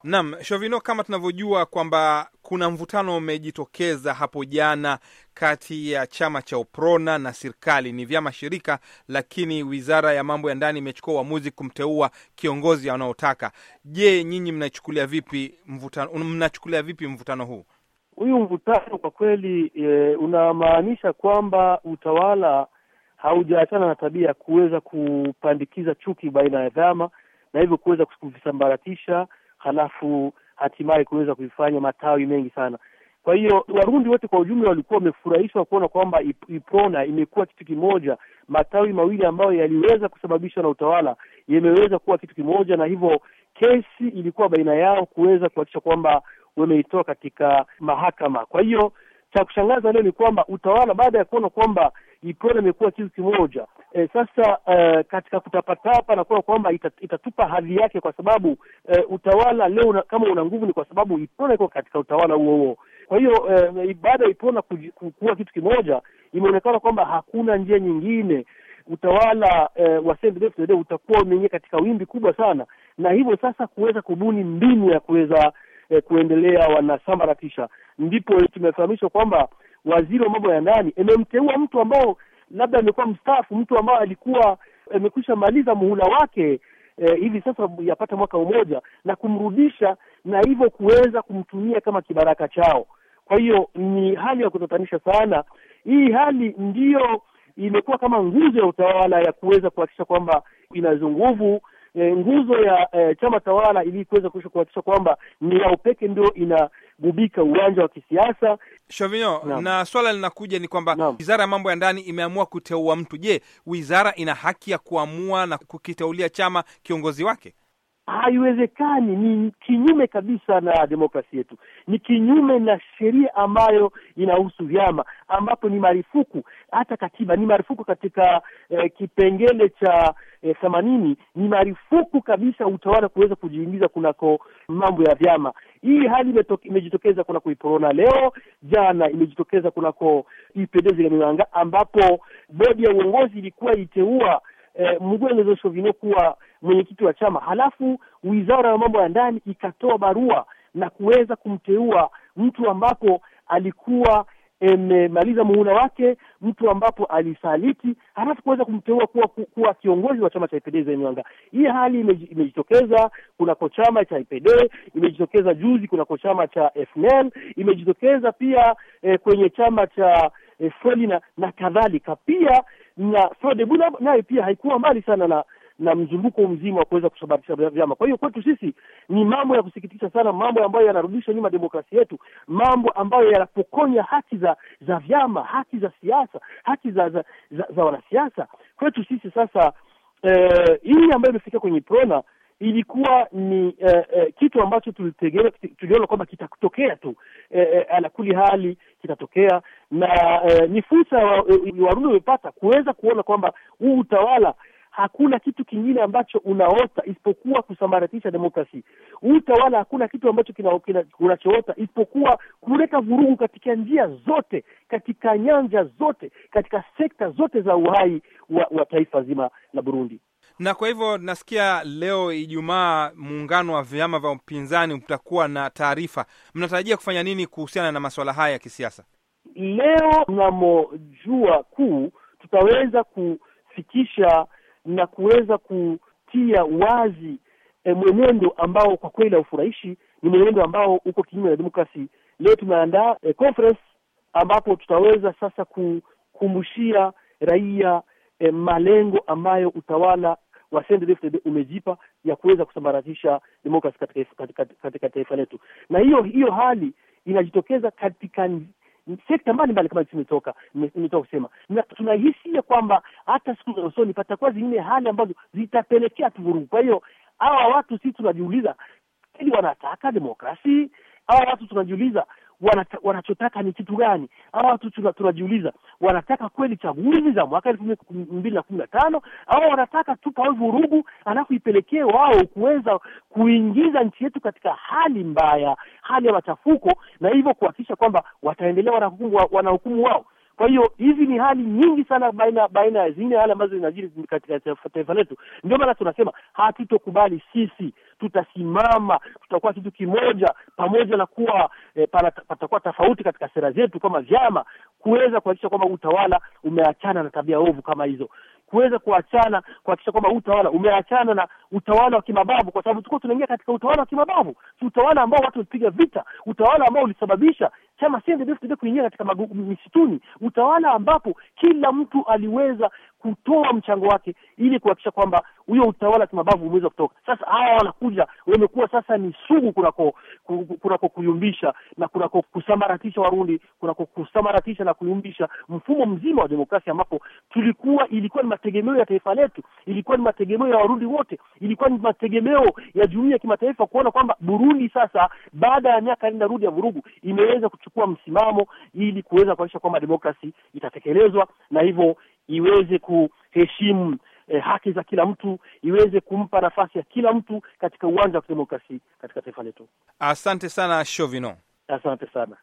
Naam, Shovino, kama tunavyojua kwamba kuna mvutano umejitokeza hapo jana kati ya chama cha UPRONA na serikali. Ni vyama shirika, lakini wizara ya mambo ya ndani imechukua uamuzi kumteua kiongozi anaotaka. Je, nyinyi mnachukulia vipi mvutano, mnachukulia vipi mvutano huu? Huyu mvutano kwa kweli e, unamaanisha kwamba utawala haujaachana na tabia ya kuweza kupandikiza chuki baina ya vyama na hivyo kuweza kuvisambaratisha halafu hatimaye kuweza kuifanya matawi mengi sana. Kwa hiyo Warundi wote kwa ujumla walikuwa wamefurahishwa kuona kwamba IPRONA imekuwa kitu kimoja, matawi mawili ambayo yaliweza kusababishwa na utawala yameweza kuwa kitu kimoja, na hivyo kesi ilikuwa baina yao kuweza kuhakikisha kwamba wameitoa katika mahakama. Kwa hiyo cha kushangaza leo ni kwamba utawala baada ya kuona kwamba IPRONA imekuwa kitu kimoja e, sasa e, katika kutapatapa na kuona kwamba itat, itatupa hadhi yake, kwa sababu e, utawala leo una, kama una nguvu ni kwa sababu IPRONA iko katika utawala huo huo. Kwa hiyo e, baada ya IPRONA kuwa kitu kimoja, imeonekana kwamba hakuna njia nyingine utawala e, wa CNDD-FDD utakuwa umeingia katika wimbi kubwa sana, na hivyo sasa kuweza kubuni mbinu ya kuweza e, kuendelea wanasambaratisha. Ndipo tumefahamishwa kwamba waziri wa mambo ya ndani amemteua mtu ambao labda amekuwa mstaafu, mtu ambao alikuwa amekwisha maliza muhula wake e, hivi sasa yapata mwaka mmoja, na kumrudisha na hivyo kuweza kumtumia kama kibaraka chao. Kwa hiyo ni hali ya kutatanisha sana. Hii hali ndiyo imekuwa kama nguzo ya utawala ya kuweza kuhakikisha kwamba inazo nguvu e, nguzo ya e, chama tawala ili kuweza kuhakikisha kwamba ni yao peke ndio inagubika uwanja wa kisiasa. Shovino, na swala linakuja ni kwamba wizara ya mambo ya ndani imeamua kuteua mtu. Je, wizara ina haki ya kuamua na kukiteulia chama kiongozi wake? Haiwezekani, ni kinyume kabisa na demokrasia yetu, ni kinyume na sheria ambayo inahusu vyama, ambapo ni marufuku, hata katiba ni marufuku katika eh, kipengele cha themanini eh, ni marufuku kabisa utawala kuweza kujiingiza kunako mambo ya vyama. Hii hali imejitokeza kunako IPRONA leo, jana imejitokeza kunako UPD Zigamibanga, ambapo bodi ya uongozi ilikuwa iteua eh, Mugwengezo Shovino kuwa mwenyekiti wa chama, halafu wizara ya mambo ya ndani ikatoa barua na kuweza kumteua mtu ambapo alikuwa amemaliza muhula wake, mtu ambapo alisaliti, halafu kuweza kumteua kuwa kuwa kiongozi wa chama cha IPD Zenyanga. Hii hali imejitokeza kunako chama cha IPD, imejitokeza juzi kunako chama cha FNL, imejitokeza pia eh, kwenye chama cha eh, Frelina na kadhalika. Pia na Frodebu nayo pia haikuwa mbali sana na na mzunguko mzima wa kuweza kusambaratisha vyama. Kwa hiyo kwetu sisi ni mambo ya kusikitisha sana, mambo ambayo yanarudisha nyuma demokrasia yetu, mambo ambayo yanapokonya haki za za vyama, haki za siasa, haki za za, za, za wanasiasa. Kwetu sisi sasa eh, hii ambayo imefikia kwenye IPRONA ilikuwa ni eh, eh, kitu ambacho tulitegemea, tuliona kwamba kitatokea tu eh, eh, alakuli hali kitatokea, na eh, ni fursa Warundi wamepata kuweza kuona kwamba huu utawala hakuna kitu kingine ambacho unaota isipokuwa kusambaratisha demokrasi. Huu utawala hakuna kitu ambacho unachoota isipokuwa kuleta vurugu katika njia zote, katika nyanja zote, katika sekta zote za uhai wa, wa taifa zima la Burundi. Na kwa hivyo nasikia leo Ijumaa, muungano wa vyama vya upinzani utakuwa na taarifa. Mnatarajia kufanya nini kuhusiana na masuala haya ya kisiasa? Leo mnamo jua kuu tutaweza kufikisha na kuweza kutia wazi e, mwenendo ambao kwa kweli haufurahishi, ni mwenendo ambao uko kinyume na demokrasi. Leo tumeandaa e, conference ambapo tutaweza sasa kukumbushia raia e, malengo ambayo utawala wa CNDD-FDD umejipa ya kuweza kusambaratisha demokrasi katika, katika, katika taifa letu, na hiyo hiyo hali inajitokeza katika sekta mbalimbali kama imetoka imetoka kusema, na tunahisia kwamba hata siku za usoni patakuwa zingine hali ambazo zitapelekea tu vurugu. Kwa hiyo hawa watu sisi tunajiuliza, ili wanataka demokrasi? Hawa watu tunajiuliza wanata, wanachotaka ni kitu gani? Hawa watu tunajiuliza wanataka kweli chaguzi za mwaka elfu mbili na kumi na tano au wanataka tu pawe vurugu, alafu ipelekee wao kuweza kuingiza nchi yetu katika hali mbaya, hali ya machafuko, na hivyo kuhakikisha kwamba wataendelea wanahukumu wanahukumu wao. Kwa hiyo hizi ni hali nyingi sana baina baina ya zingine hali ambazo zinajiri katika taifa letu. Ndio maana tunasema hatutokubali sisi, tutasimama, tutakuwa kitu kimoja, pamoja na kuwa eh, patakuwa tofauti katika sera zetu kama vyama, kuweza kuhakikisha kwamba utawala umeachana na tabia ovu kama hizo kuweza kuachana kuhakikisha kwamba utawala umeachana na utawala wa kimabavu, kwa sababu tulikuwa tunaingia katika utawala wa kimabavu, utawala ambao watu walipiga vita, utawala ambao ulisababisha chama CNDD-FDD kuingia katika misituni, utawala ambapo kila mtu aliweza kutoa mchango wake ili kuhakikisha kwamba huyo utawala wa kimabavu umeweza kutoka. Sasa hawa wanakuja wamekuwa sasa ni sugu kunako kunako kuyumbisha na kunako kusambaratisha Warundi, kunako kusambaratisha na kuyumbisha mfumo mzima wa demokrasia, ambapo tulikuwa ilikuwa ni mategemeo ya taifa letu, ilikuwa ni mategemeo ya Warundi wote, ilikuwa ni mategemeo ya jumuiya ya kimataifa kuona kwamba Burundi sasa baada ya miaka nne rudi ya vurugu imeweza kuchukua msimamo ili kuweza kuhakikisha kwamba demokrasi itatekelezwa na hivyo iweze kuheshimu eh, haki za kila mtu, iweze kumpa nafasi ya kila mtu katika uwanja wa kidemokrasi katika taifa letu. Asante sana Shovino. Asante sana.